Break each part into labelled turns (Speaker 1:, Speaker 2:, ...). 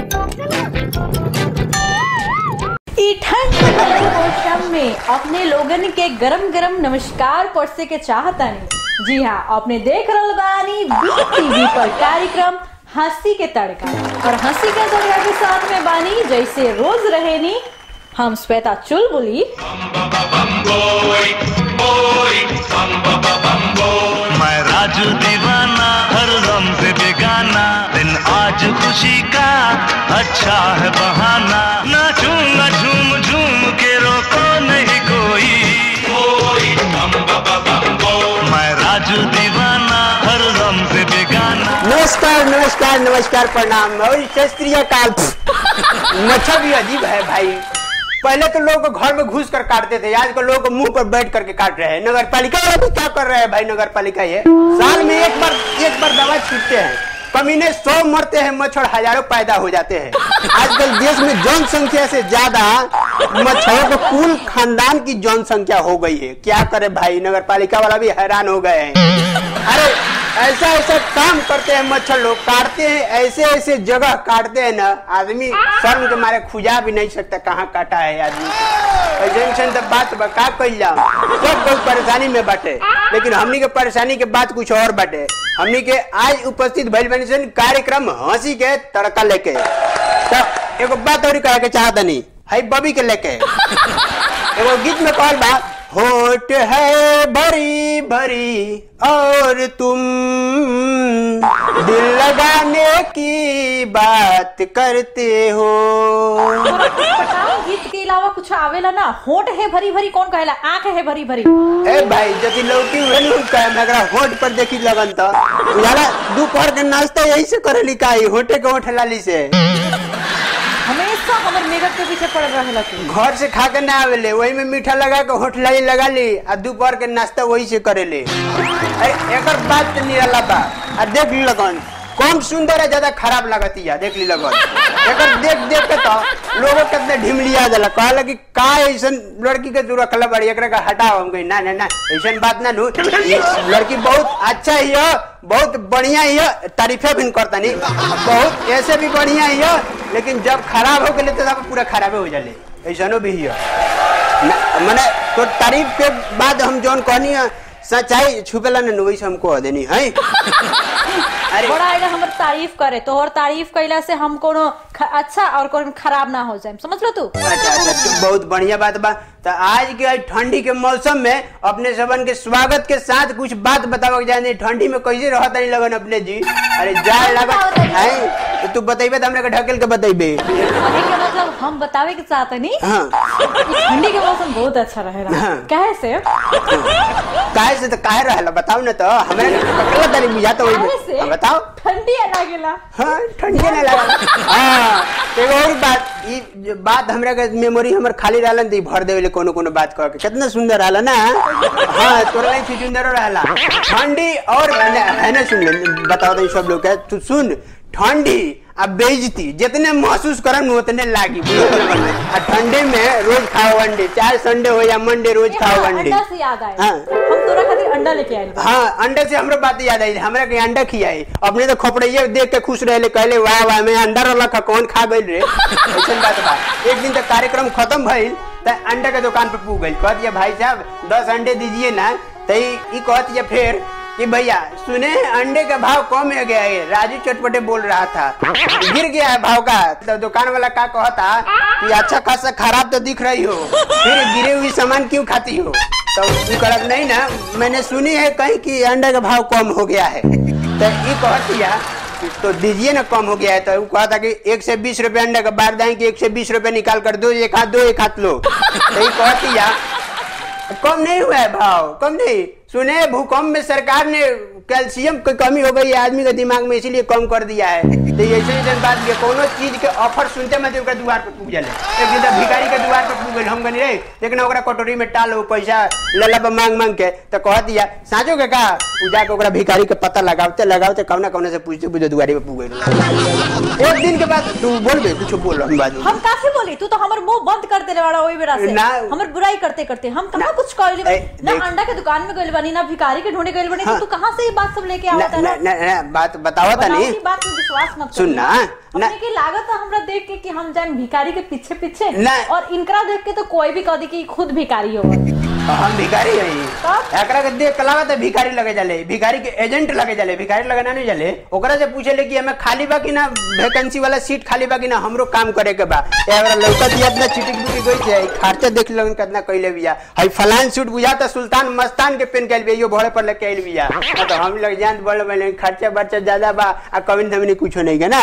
Speaker 1: ई ठंड के मौसम में अपने लोगन के गरम गरम नमस्कार परसे के चाहतानी जी हाँ अपने देख रहल बानी बी टीवी पर कार्यक्रम हंसी के तड़का और हंसी के तड़का के साथ में बानी जैसे रोज रहेनी हम श्वेता चुलबुली
Speaker 2: मैं राजू दीवाना हर गम से बेगाना दिन आज खुशी का अच्छा है बहाना नाचूंगा झूम झूम के रोको नहीं कोई मैं राजू दीवाना हर गम से बेगाना
Speaker 3: नमस्कार नमस्कार नमस्कार प्रणाम और शास्त्रीय काल मच्छर भी अजीब है भाई पहले तो लोग घर में घुस कर काटते थे आज कल लोग मुंह पर बैठ करके काट रहे हैं नगर पालिका वाले भी क्या कर रहे हैं भाई नगर पालिका ये साल में एक बार एक बार दवा छीटते हैं कमीने सौ मरते हैं मच्छर हजारों पैदा हो जाते हैं आजकल देश में जनसंख्या से ज्यादा मच्छरों को कुल खानदान की जनसंख्या हो गई है क्या करे भाई नगर पालिका वाला भी हैरान हो गए हैं अरे ऐसा ऐसा काम करते हैं मच्छर लोग काटते हैं ऐसे ऐसे जगह काटते हैं ना आदमी शर्म के मारे खुजा भी नहीं सकता कहाँ काटा है आदमी ऐसे ऐसे तो बात बा, का कही जाओ सब कोई परेशानी में बाटे लेकिन हमनी के परेशानी के बात कुछ और बाटे हमनी के आज उपस्थित भइल बनी सन कार्यक्रम हंसी के तड़का लेके तो एगो बात और कहे के चाहतनी है बबी के लेके एगो गीत में कहल बा होठ है भरी भरी और तुम दिल लगाने की बात करते हो
Speaker 1: तोरा कुछ बताओ गीत के अलावा कुछ आवेला ना होठ है भरी भरी कौन कहेला आंख है भरी भरी
Speaker 3: ए भाई जति लौकी हुए नु कहे मैं एकरा होठ पर देखी लगन त यारा दोपहर के नाश्ता यही से करेली काई होठे के होठ लाली से
Speaker 1: हमेशा हमर मेकअप के पीछे पड़ रहेला तू
Speaker 3: घर से खा के ना आवेले वही में मीठा लगा के होठ लाई लगा ली आ दोपहर के नाश्ता वही से करेले अरे एकर बात तो निराला बा आ देख ली लगन कम सुंदर है ज्यादा खराब लगती है देख ली लगन एकर देख देख के तो लोगों कितने ढिमलिया जाला कहला कि का ऐसन लड़की के तू रखला बड़ी एकरा का हटाओ हम कही ना ना ना ऐसन बात ना नु ये लड़की बहुत अच्छा ही है बहुत बढ़िया ही है तारीफे भी करता नहीं बहुत ऐसे भी बढ़िया ही है लेकिन जब खराब हो गए तो सब पूरा खराब हो जाले ऐसनो भी है न- मने तो तारीफ के बाद हम जौन कहनी है सच्चाई छुपेला न वैसे हम कह देनी है अरे
Speaker 1: बड़ा आएगा हमर तारीफ करे तो और तारीफ कैला से हम कोनो ख- अच्छा और कोनो खराब ना हो जाए समझ लो तू
Speaker 3: अच्छा अच्छा तो बहुत बढ़िया बात बा तो आज के आज ठंडी के मौसम में अपने सबन के स्वागत के साथ कुछ बात बतावे के जाने ठंडी में कैसे रहत नहीं लगन अपने जी अरे जाए लागत है तो तू बतेबे तो हमरा के ढकेल के बतेबे
Speaker 1: कहे के मतलब हम बतावे के चाहते नहीं
Speaker 3: हाँ
Speaker 1: ठंडी के मौसम बहुत अच्छा रहेला
Speaker 3: हाँ।
Speaker 1: कहे से
Speaker 3: काहे से तो काहे रहला बताओ ना तो हमरा के पकड़ा तारी बुझाता
Speaker 1: कहे
Speaker 3: होई
Speaker 1: से
Speaker 3: हाँ, बताओ
Speaker 1: ठंडी लागेला
Speaker 3: हाँ ठंडी नहीं लगा हाँ एगो और बात ई जो बात हमरा के मेमोरी हमर खाली रहलन त ई भर देवेले कोनो कोनो बात कह के कितना सुंदर रहला ना हाँ तोरा नहीं सुंदर रहला ठंडी और न- है ना सुन ले बताओ तो सब लोग के तू सुन ठंडी आ बेइज्जती जितने महसूस करम उतने लागी आ ठंडे में रोज खाओ अंडे चाहे संडे हो या मंडे रोज खाओ अंडे
Speaker 1: अंडा से याद आया
Speaker 3: हाँ।
Speaker 1: हम तोरा खातिर अंडा लेके आइल बा
Speaker 3: हाँ अंडे से हमरो बात याद आई हमरा के अंडा खियाई अपने तो खोपड़िए देख के खुश रहले कहले वाह वाह मैं अंडा रला खा कौन खा गइल रे ऐसन बात बा एक दिन तक कार्यक्रम खत्म भइल त अंडा के दुकान पे पूग गइल कह दिया भाई साहब दस अंडे दीजिए ना त ई ई कह दिया फिर कि भैया सुने हैं अंडे का भाव कम हो गया है राजू चटपटे बोल रहा था गिर गया है भाव का तो दुकान वाला का कहता कि अच्छा खासा खराब तो दिख रही हो फिर गिरे हुई सामान क्यों खाती हो तो वो कहत नहीं ना मैंने सुनी है कहीं कि अंडे का भाव कम हो गया है तो ये कह दिया कि तो दीजिए ना कम हो गया है तो वो कहा था कि एक से बीस रुपए अंडे का बार दें कि एक से बीस रुपए निकाल कर दो एक हाथ दो एक हाथ लो तो ये कह दिया कम नहीं हुआ है भाव कम नहीं सुने भूकंप में सरकार ने कैल्शियम की कमी हो गई है आदमी के दिमाग में इसीलिए कम कर दिया है तो ऐसे ऐसे बात ये कोनो चीज के ऑफर सुनते मत ओकरा द्वार पे पूछ जाले एक दिन तो भिखारी के द्वार पे पूछ गइल हम कहनी रे लेकिन ओकरा कटोरी में टाल हो पैसा लला पे मांग मांग के तो कह दिया साँचो के का उ जाके ओकरा भिखारी के पता लगावते लगावते कौना कौना से पूछते पूछते दुआरी पे पूछ गइल एक दिन के बाद तू बोलबे कुछ बोल हम बाजू
Speaker 1: हम काफी बोली तू तो हमर मुंह बंद कर देले वाला ओई बेरा से
Speaker 3: ना।
Speaker 1: हमर बुराई करते करते हम कहाँ कुछ कहली
Speaker 3: ए,
Speaker 1: ना
Speaker 3: देख।
Speaker 1: अंडा के दुकान में गइल बनी ना भिखारी के ढूंढे गइल बनी तो
Speaker 3: हाँ।
Speaker 1: तू कहाँ से ये बात सब लेके
Speaker 3: न,
Speaker 1: आवत है
Speaker 3: न, न, न, बात बतावा तनी
Speaker 1: बनावटी बात में विश्वास मत
Speaker 3: सुन ना,
Speaker 1: अपने
Speaker 3: ना।
Speaker 1: की लागत है हमरा देख के कि हम जान भिखारी के पीछे पीछे
Speaker 3: ना।
Speaker 1: और इनकरा देख के तो कोई भी कह दी कि खुद भिखारी हो
Speaker 3: हम भिखारी हई
Speaker 1: तब?
Speaker 3: एकरा के देख के लागत है भिखारी लगे जाले भिखारी के एजेंट लगे जाले भिखारी लगे ना नहीं जाले ओकरा से पूछे ले कि हमें खाली बा कि ना वैकेंसी वाला सीट खाली बा कि ना हमरो काम करे के बा ए अगर लौका दिया इतना चिटिक बुटी गई छे खर्चा देख लगन कितना कइले बिया हई फलान सूट बुझाता सुल्तान मस्तान के पेन कैल बिया यो भोरे पर लेके आइल बिया ना तो हम लोग जान बोल बने खर्चा बर्चा ज्यादा बा आ कविन धमनी कुछो नहीं के ना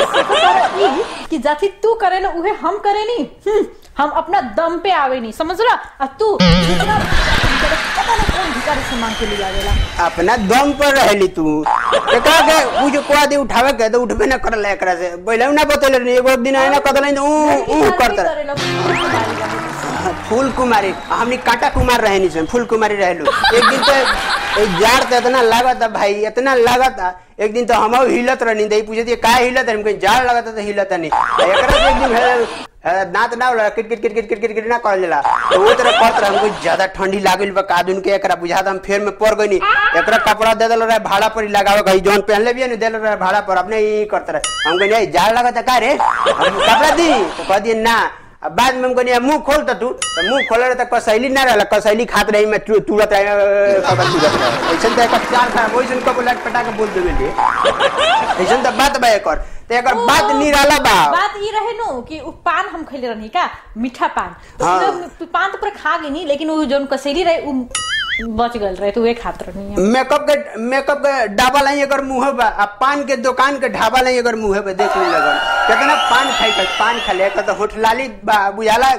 Speaker 1: कि जाति तू करे ना उहे हम करे नी हम्म, हम अपना दम पे आवे नहीं समझ रहा और तू जितना पता ना कौन भिखारी से मांग के लिए आवेला
Speaker 3: अपना दम पर रहली तू एकरा के उ जो कोआ दे उठावे के तो उठबे ना करल एकरा से पहले ना बतले रही एगो दिन आइना कदल ऊ ऊ करत रहे।
Speaker 1: करे लोग, भिखारी बने।
Speaker 3: फूल कुमारी हमनी कांटा कुमार रहे नहीं फूल कुमारी रहलू एक दिन तो ए जार तो इतना लागत है भाई इतना लागत है एक दिन तो हम हिलत रहनी दही पूछे दिए का हिलत है हमको जार लगत है तो हिलत नहीं आ एकरा से एक दिन भेल, अ, दांत ना होला किट किट किट किट किट किट किट ना करल जाला तो वो तरह कहत रहे हमको ज्यादा ठंडी लागल बा कादुन के एकरा बुझात हम फेर में पड़ गई एकरा कपड़ा दे देल रहे भाड़ा पर ही लगावे कहीं जौन पहनले भी नहीं देल रहे भाड़ा पर अपने ही करते रहे हमको नहीं जार लगत है का रे हम कपड़ा दी तो कह दिए ना अब बाद में हमको नहीं मुंह खोल तो तू तो मुंह खोल रहे तो कसैली ना रहला कसैली खात रही मैं तू तुरत रहे कबर तुरत रहे ऐसन तो एक चार था वैसन कब लट पटा के बोल देवे लिए ऐसन तो बात बा एकर तो एकर
Speaker 1: ओ,
Speaker 3: बात निराला बा
Speaker 1: बात ये रहे नु कि उ पान हम खैले रहनी का मीठा पान तो
Speaker 3: हाँ।
Speaker 1: उहे पान तो पूरा खा गई नहीं लेकिन वो जोन कसैली रहे उ बच गल रहे तो वे खात रहनी है
Speaker 3: मेकअप के मेकअप के डाबा लाई अगर मुंह बा आ पान के दुकान के ढाबा लाई अगर मुंह बा देख ली लगन कितना पान खाई कर पान खा ले तो होठ लाली बा बुझाला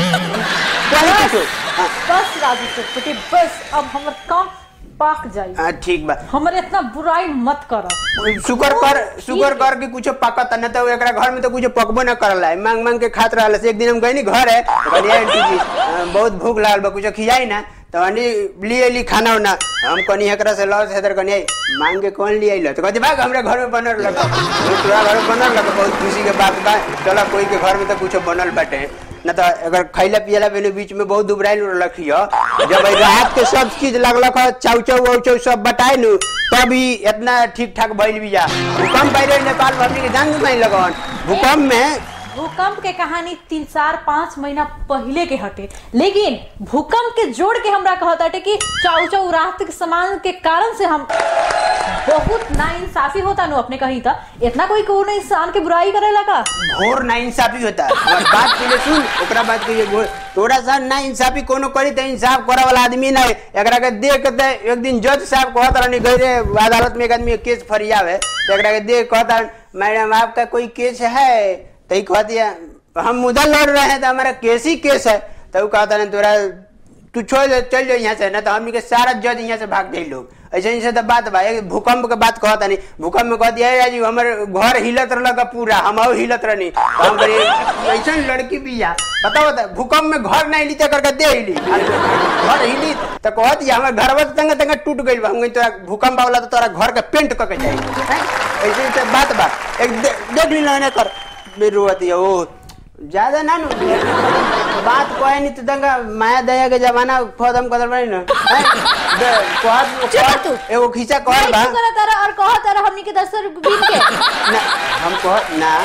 Speaker 3: कहे कुछो हाँ,
Speaker 1: बस राजू चटपटी बस अब हमर काम पाक जाई
Speaker 3: हाँ ठीक बा
Speaker 1: हमरे इतना बुराई मत कर
Speaker 3: शुगर कर शुगर कर के कुछ पकत न तो एकरा घर में तो कुछ पकबो न करला है मांग मांग के खात रहल से एक दिन हम गई नी घर है तो कहली आंटी जी अ, बहुत भूख लागल बा कुछ खियाई ना तो आंटी लिए ली खाना उना हम कनी एकरा से लॉस हेदर कनी आई मांग के कौन लिए आइल तो कहती भाग हमरा घर में बनल लगा तोरा घर में बनल लगा बहुत खुशी के बात बा चला कोई के घर में तो कुछ बनल बाटे न तो अगर खैला पियला बेने बीच में बहुत दुबराइल रखियो जब ई रात के सब चीज लगलक ह, चाउ चाउ वाउ चाउ सब बटाई नु तभी इतना ठीक ठाक भइल बिया भूकंप आइल रहे नेपाल में हमनी के जान नहीं लगन भूकंप में
Speaker 1: भूकंप के कहानी तीन चार पाँच महीना पहले के हटे लेकिन भूकंप के जोड़ के हमरा कहता हटे कि चाउ चाउ राहत के सामान के कारण से हम बहुत नाइंसाफी होता नु अपने कही था इतना कोई को इंसान के बुराई करेला का
Speaker 3: घोर ना इंसाफी होता और बात के लिए सुन ओकरा बात के लिए घोर थोड़ा सा ना इंसाफी कोनो करी तो इंसाफ करे वाला आदमी ना है एकरा के देख के तो एक दिन जज साहब कहत रहनी गई रे अदालत में एक आदमी के केस फरियावे तो एकरा के देख कहता मैडम आपका कोई केस है तो ही कहती है हम मुद्दा लड़ रहे हैं तो हमारा केस ही केस है तो वो कहता नहीं तोरा तू छोड़ दे चल जाओ यहाँ से ना तो हमनी के सारा जज यहाँ से भाग जाए लोग ऐसे ही से तो बात बा एक भूकंप के बात कहता नहीं भूकंप में कहती है राजू हमर घर हिलत रहलक पूरा हम हिलत रहनी तो हम कही ऐसा लड़की भी या बताओ तो भूकंप में घर नहीं ली तो करके दे हिली घर हिली तो कहती है हमर घर तंग तंग टूट गई बा हम कही तोरा भूकंप वाला तो तोरा घर के पेंट करके जाए ऐसे ही से बात बा एक दे- देख ली ना कर रोती है ओ ज्यादा ना नु बात कोई नहीं तो दंगा माया दया के जमाना खत्म कर बनी ना हैं? दे- कहत-
Speaker 1: चुप
Speaker 3: कहत-
Speaker 1: तू।
Speaker 3: एगो खींचा कहत बा
Speaker 1: नहीं करा तारा और कहा तारा हमनी के दस रुपये बीन के
Speaker 3: ना हम कह ना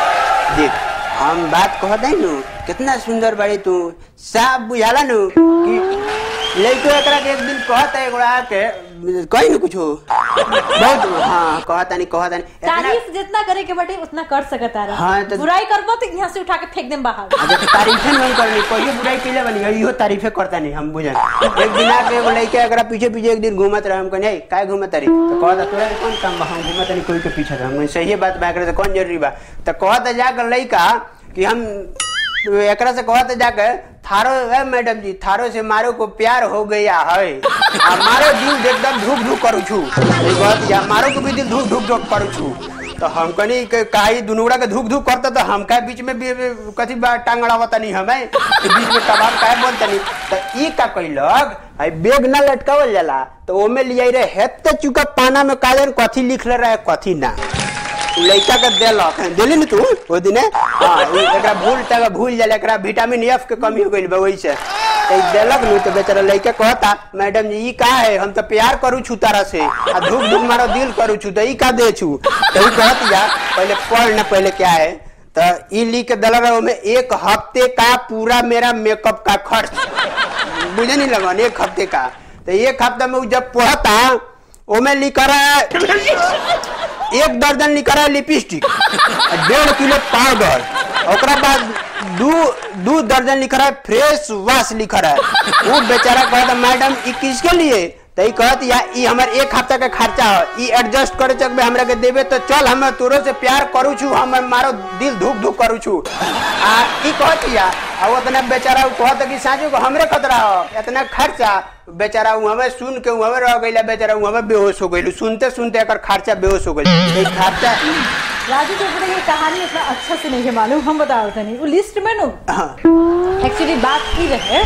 Speaker 3: देख हम बात कहत है नु कितना सुंदर बाड़ी तू साफ बुझाला नु कि लइको एकरा के एक दिन कहत है एगो आके कही न कुछो बहुत हाँ कहता नहीं कहता नहीं इतना
Speaker 1: तारीफ जितना करे के बटे उतना कर सकत तारा
Speaker 3: हाँ, तो-
Speaker 1: बुराई करबो तो यहाँ से उठा के फेंक देम बाहर
Speaker 3: अच्छा तो तारीफे नहीं करनी कहियो बुराई कैले बनी इहो तारीफे करता नहीं हम बुझन एक दिन आके एगो लइका एकरा पीछे पीछे एक दिन घूमत रहे हम कहनी काय घूमत रही तो कहता तोरा के कौन काम बा हम घूमत नहीं कोई के पीछे रहे हम सही बात बा एकरा से कौन जरूरी बा तो कहता जाकर लइका कि हम एकरा से कहता जाके थारो है मैडम जी थारो से मारो को प्यार हो गया है आ मारो दिल एकदम धूप धूप करू छू ई कहत या मारो को भी दिल धूप धूप धूप करू छू तो हम कनी के काई दुनुड़ा के धूक धूक करता तो हम का बीच में भी भी कथी बा टांगड़ा तनी हमें तो बीच में कबाब काहे बोल तनी तो ई का कइलक आई बेग ना लटकावल जाला तो ओमे लियाई रे हेते चुका पाना में काजन कथी लिखले रहे कथी ना उ लइका के देलक देली न तू ओ दिने हां ई एकरा भूल तक भूल जाला एकरा विटामिन एफ के कमी हो गइल बा ओइ से तो ई देलक नु तो बेचारा लड़का कहता मैडम जी ई का है हम तो प्यार करू छु तारा से आ धूप धूप मारो दिल करू छु तो ई का दे छु तो ई कहत जा पहले पढ़ ना पहले क्या है तो ई लिख के दिला रहा में एक हफ्ते का पूरा मेरा मेकअप का खर्च मुझे नहीं लगा एक हफ्ते का तो एक हफ्ते में उ जब पढ़ता ओमे लिखा रहा है एक दर्जन लिखा रहा है लिपस्टिक आ डेढ़ किलो पाउडर ओकरा बाद दू दू दर्जन लिखा रहा है फ्रेश वाश लिखा रहा है वो बेचारा कहता मैडम ई किसके लिए तो ई कहत या ई हमर एक हफ्ता के खर्चा है ई एडजस्ट करे चक में हमरा के देबे तो चल हम तोरो से प्यार करू छु हम मारो दिल धुक धुक करू छु आ ई कहत या आ उतना बेचारा उ कहत कि साजू को हमरे खतरा हो इतना खर्चा बेचारा उ हमें सुन के उ हमें रह गइला बेचारा उ हमें बेहोश हो गइल सुनते सुनते एकर खर्चा बेहोश हो गइल ई खर्चा
Speaker 1: राजू चोपड़ा ये कहानी इतना अच्छा से नहीं है मालूम हम बताओ तनी वो लिस्ट में नु
Speaker 3: हाँ,
Speaker 1: एक्चुअली बात की रहे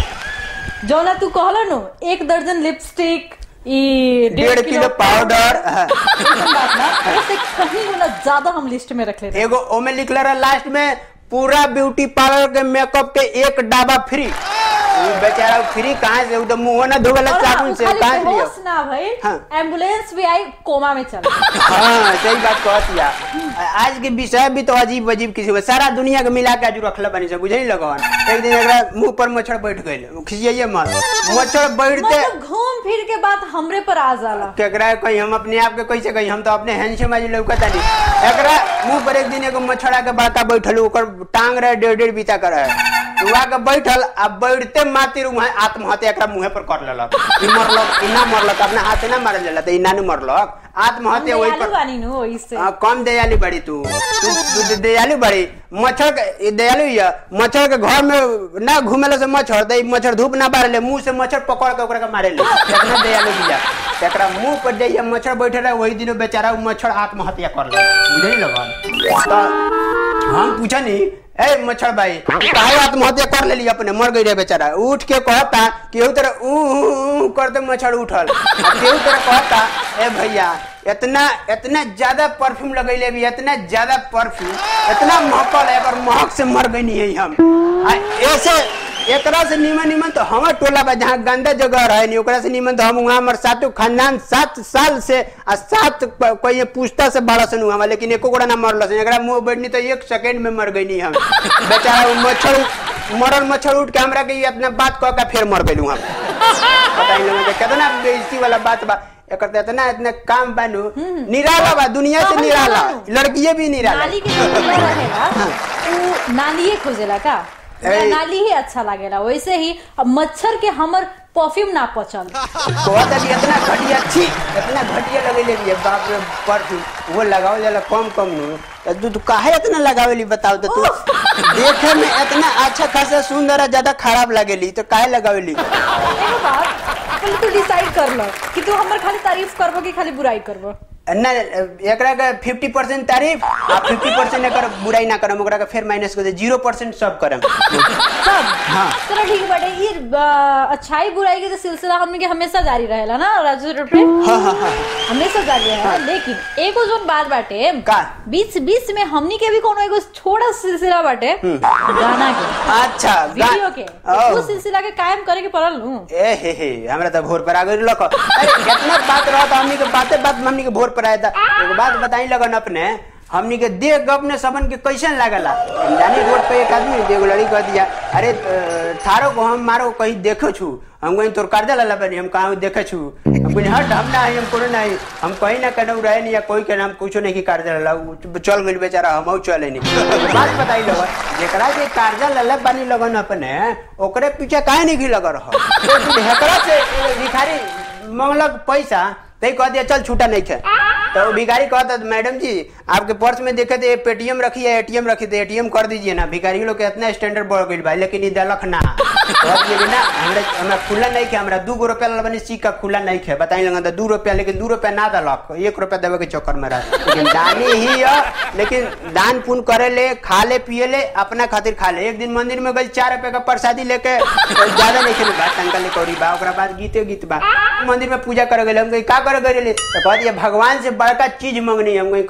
Speaker 1: जौना तू कहला नु एक दर्जन लिपस्टिक ई
Speaker 3: डेढ़ किलो पाउडर हाँ।
Speaker 1: ऐसन बात ना उससे कहीं गुना ज्यादा हम लिस्ट में रख लेते
Speaker 3: एगो ओमे लिखल रहा लास्ट में पूरा ब्यूटी पार्लर के मेकअप के एक डाबा फ्री उ बेचारा फ्री कहाँ से उ तो मुंह ना धोवेला
Speaker 1: और हाँ,
Speaker 3: साबुन
Speaker 1: उ
Speaker 3: से
Speaker 1: खाली
Speaker 3: कहाँ से लियो
Speaker 1: बेहोश ना भाई
Speaker 3: हाँ।
Speaker 1: एम्बुलेंस भी आई कोमा में चल
Speaker 3: हाँ सही बात कहत या आज के विषय भी तो अजीब अजीब किसी में सारा दुनिया के मिला के आज रखले बनी से बुझे नहीं लगन एक दिन एकरा मुंह पर मच्छर बैठ गइल खिसियाइए मत मच्छर बैठते
Speaker 1: मतलब घूम फिर के बात हमरे पर आ जाला
Speaker 3: केकरा कहीं हम अपने आप के कैसे कहीं हम तो अपने हैंडसम आज लौकता नहीं एकरा मुंह पर एक दिन एगो मच्छर आके बड़का बैठल ओकर टांग रहे डेढ़ डेढ़ बीता कर रहे उ आके बैठल आ बैठते मातिर वहाँ आत्महत्या एकरा मुंहे पर कर लेलक ई मरलक ई ना मरलक अपना हाथ ना मारल जाला त ई ना नु मरलक आत्महत्या वही
Speaker 1: दयालु
Speaker 3: पर
Speaker 1: बानी नु ओइसे
Speaker 3: हाँ, कम दयालु बड़ी तू तू तू दे- दयालु बड़ी मच्छर के ये दयालु हिया मच्छर के घर में ना घूमेला से मच्छर दे मच्छर धूप ना बारे ले मुंह से मच्छर पकड़ के ओकरा के मारे ले इतना दयालु बिया एकरा मुंह पर जे ये मच्छर बैठे रहे वही दिन बेचारा उ मच्छर आत्महत्या कर ले बुझे लगन तो हम पूछा नहीं ए मच्छर भाई तू काहे आत्महत्या कर लेली अपने मर गई रे बेचारा उठ के कहता केहू तरह ऊ ऊ, ऊ करते मच्छर उठल आ केहू तरह कहता ए भैया इतना इतना ज्यादा परफ्यूम लगैले भी इतना ज्यादा परफ्यूम इतना महकल है एकर महक से मर गई नहीं है हम आ ऐसे एकरा से निमन निमन तो हमर टोला बा जहाँ गंदा जगह रहे नहीं ओकरा से निमन तो हम वहाँ हमर सातों खानदान सात साल से आ सात प- कोई पूछता से बड़ा सन हुआ लेकिन एको गोड़ा ना मरल सन एकरा मुंह बैठनी तो एक सेकंड में मर गई नहीं हम बेचारा वो मच्छर मरल मच्छर उठ के हमरा के अपना बात कह के फिर मर गई हम पता ही लोगन के कितना बेइज्जती वाला बात बा एकर तो इतना इतना काम बानू निराला बा दुनिया से
Speaker 1: तो हम
Speaker 3: निराला
Speaker 1: जानू।
Speaker 3: लड़किये भी निराला
Speaker 1: नाली के जो खुला रहेला उ नालिए खोजेला का
Speaker 3: ए।
Speaker 1: हमरा नाली ही अच्छा लागेला वैसे ही अब मच्छर के हमर परफ्यूम ना पचल
Speaker 3: कहता कि इतना घटिया छी इतना घटिया लगेले भी है, बाप रे परफ्यूम वो लगाओ जाला कम कम नु तो तू तू काहे इतना लगावेली बताओ तो तू देखे में इतना अच्छा खासा सुंदर है ज्यादा खराब लगेली तो काहे लगावेली
Speaker 1: एगो बात पहले तू डिसाइड कर लो कि तू हमर खाली तारीफ करबो कि खाली बुराई करबो
Speaker 3: ना एकरा के फिफ्टी परसेंट तारीफ आ फिफ्टी परसेंट एकर बुराई ना करम ओकरा के फिर माइनस कर दे जीरो परसेंट सब करम
Speaker 1: सब
Speaker 3: हाँ।
Speaker 1: चलो ठीक बाटे ये अ, अच्छाई बुराई के तो सिलसिला हमने के हमेशा जारी रहेला ना राजू रोड पे
Speaker 3: हाँ हाँ हाँ
Speaker 1: हमेशा जारी रहेला लेकिन एगो जोन बात बाटे
Speaker 3: का?
Speaker 1: बीच बीच में हमनी के भी कोनो एगो छोटा सिलसिला बाटे गाना के
Speaker 3: अच्छा गा-
Speaker 1: वीडियो के
Speaker 3: ओ।
Speaker 1: तो उस सिलसिला के कायम करे के पड़ल नु
Speaker 3: ए हे हे हमरा तो भोर पर आ गई लक अरे इतना बात रहा था हमनी के बातें बात में हमनी के भोर पर आया था एगो बात बताई लगन अपने हमनी के देख के अपने सबन के कैसन लागला हम जानी रोड पे एक आदमी एगो लड़की कह दिया अरे अ, थारो को हम मारो कहीं देखो छु हम कहीं तोर कर्जा ला बनी हम कहाँ देखे छु हम कहीं हट हम ना है हम कोनो नहीं हम कहीं ना कहीं रहे नहीं या कोई के नाम कुछो नहीं की कर्जा ला उ चल गइल बेचारा हम चले नहीं बात बताई लगन जेकरा के कर्जा लले बनी लगन अपने ओकरे पीछे काहे नहीं लग रहा तो हेकरा से एगो भिखारी मंगलक पैसा तई कह दिया चल छूटा नहीं थे तो वो भिखारी कहता मैडम जी आपके पर्स में देखे थे पेटीएम रखी है एटीएम रखी थे एटीएम कर दीजिए ना भिखारी लोग के इतना स्टैंडर्ड बढ़ गई भाई लेकिन ई दलक ना कहत ये कि ना हमरा हमरा खुला नहीं खे हमरा दू गो रुपया ला बनी सिक्का खुला नहीं खे बताई लगा दू रुपया लेकिन दू रुपया ना दलक एक रुपया देवे के चक्कर में रह लेकिन दानी ही है लेकिन दान पुण्य करे ले खा ले पिए ले अपना खातिर खा ले एक दिन मंदिर में गई चार रुपए का प्रसादी लेके ज्यादा नहीं खेले बात टंका ले कौड़ी बा ओकरा बाद गीते गीत बा मंदिर में पूजा करे गए हम कहीं का करे गए तो कह दिया भगवान से बड़का चीज मंगनी हम कहीं कथी मंगली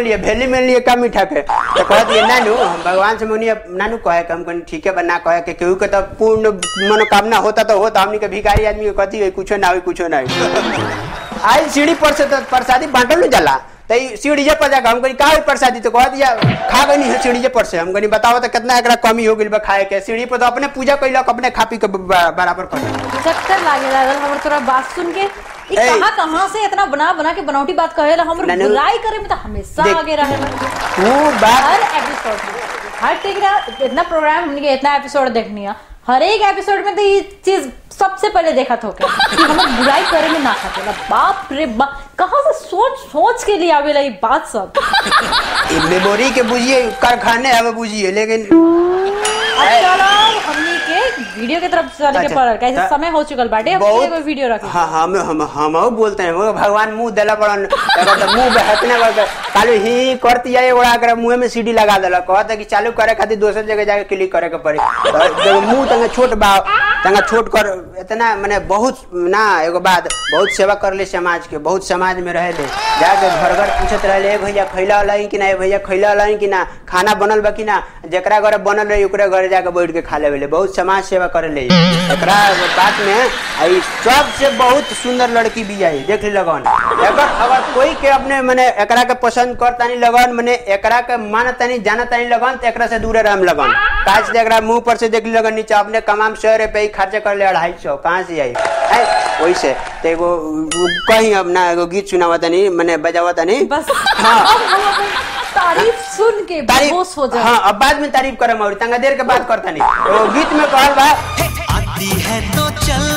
Speaker 3: लिए भेली में लिए का मीठा के तो कहत ये नानू हम भगवान से मुनि नानू कहे कि हम कहनी ठीक है बा ना कहे के केहू के तो पूर्ण मनोकामना होता तो होता हमनी के भिखारी आदमी के कथी है कुछो ना होई कुछो ना होई आई सीढ़ी पर से तो प्रसादी बांटल न जाला तो ई सीढ़ीजे पर जाकर हम कहनी का होई प्रसादी तो कहत या खा गई है सीढ़ीजे पर से हम कहनी बताओ तो कितना एकरा कमी हो गइल बा खाए के सीढ़ी पर तो अपने पूजा कैलक अपने खा पी के ब- बराबर कर
Speaker 1: चक्कर लागे लागल हमर तोरा बात सुन के ई
Speaker 3: ए।
Speaker 1: कहाँ कहाँ से इतना बना बना के बनावटी बात कहेला हमर
Speaker 3: नानू,
Speaker 1: बुराई करे में तो हमेशा
Speaker 3: देख।
Speaker 1: आगे रहेला
Speaker 3: वो बात
Speaker 1: हर एपिसोड में हर टिकरा इतना प्रोग्राम हमने के इतना एपिसोड देखनी है हर एक एपिसोड में तो ये चीज सबसे पहले देखा था कि हम बुराई करे में ना खाते बाप रे बाप कहाँ से सोच सोच के लिए आवेला ये बात सब
Speaker 3: ई मेमोरी के बुझिए कारखाने हमें बुझिए लेकिन
Speaker 1: अब चलो हमनी के वीडियो के तरफ चले के
Speaker 3: अच्छा,
Speaker 1: पड़ल कैसे
Speaker 3: त-
Speaker 1: समय हो चुकल बाटे अब
Speaker 3: बहुत
Speaker 1: एगो वीडियो रखे
Speaker 3: हाँ हम हम हम बोलते हैं वो भगवान मुंह देला बड़न एकर तो मुंह बहकने बा कालू ही करती जाए ओड़ा अगर मुंह में सीडी लगा देला कहता कि चालू करे खातिर दोसर जगह जाके क्लिक करे के पड़ी तो जब मुंह तंगे छोट बा तंगा छोट कर इतना माने बहुत ना एगो बात बहुत सेवा कर ले समाज के बहुत समाज में रहे ले जाके घर घर पूछत रहे ए भैया खैला वाला कि ना ए भैया खैला वाला कि ना खाना बनल बा कि ना जेकरा घर बनल रही ओकरे घर जाके बैठ के खा लेवे ले बहुत समाज सेवा करे ले एकरा बात में आई सबसे बहुत सुंदर लड़की भी आई देख ली लगन एकर अगर कोई के अपने मने एकरा के पसंद करता नहीं लगन मने एकरा के मानता नहीं जानता नहीं लगन तो एकरा से दूर रहम लगन काज से एकरा मुंह पर से देख ली लगन नीचे अपने कमाम सौ रुपये ही खर्चा कर ले अढ़ाई सौ कहाँ से आई है वैसे तो एगो उ- कहीं अब ना एगो गीत सुनावा तनी मने बजावा तनी
Speaker 1: बस
Speaker 3: हाँ।
Speaker 1: अब हम अपन तारीफ सुन के बेहोश हो
Speaker 3: तारीफ
Speaker 1: जाए
Speaker 3: हाँ अब बाद में तारीफ करम और तंगा देर के बाद करता नहीं वो गीत में कहल बा
Speaker 4: आती है तो चल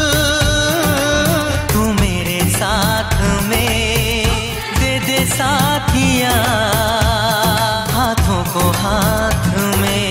Speaker 4: तू मेरे साथ में दे दे साथिया हाथों को हाथ में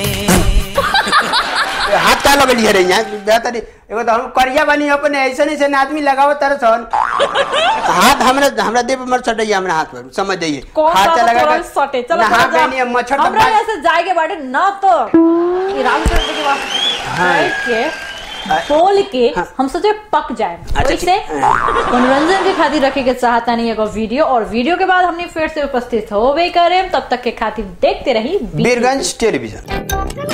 Speaker 3: हाथ का लगल है रे यहाँ बेहतर एगो तो हम करिया बनी अपने ऐसे नहीं से आदमी लगाओ तरह सन हाथ हमरा हमरा देह पर मत सटइए हमरा हाथ पर समझ जाइए
Speaker 1: कौन
Speaker 3: हाथ
Speaker 1: सा
Speaker 3: लगा
Speaker 1: तोरा
Speaker 3: के
Speaker 1: सटे चलो
Speaker 3: नहा
Speaker 1: चलो जा।
Speaker 3: गइनी, अब मच्छर तो
Speaker 1: हमरा
Speaker 3: बाज-
Speaker 1: ऐसे जाएगे बाटे ना तो ये रामचंद्र के पास
Speaker 3: हाँ।
Speaker 1: बैठ के बोल के
Speaker 3: हाँ।
Speaker 1: हम सोचे पक जाए
Speaker 3: अच्छा,
Speaker 1: वैसे
Speaker 3: ठीक।
Speaker 1: मनोरंजन के खातिर रखे के चाहता नहीं एगो वीडियो और वीडियो के बाद हमने फिर से उपस्थित होवे करे तब तक के खातिर देखते रही
Speaker 3: बीरगंज टेलीविजन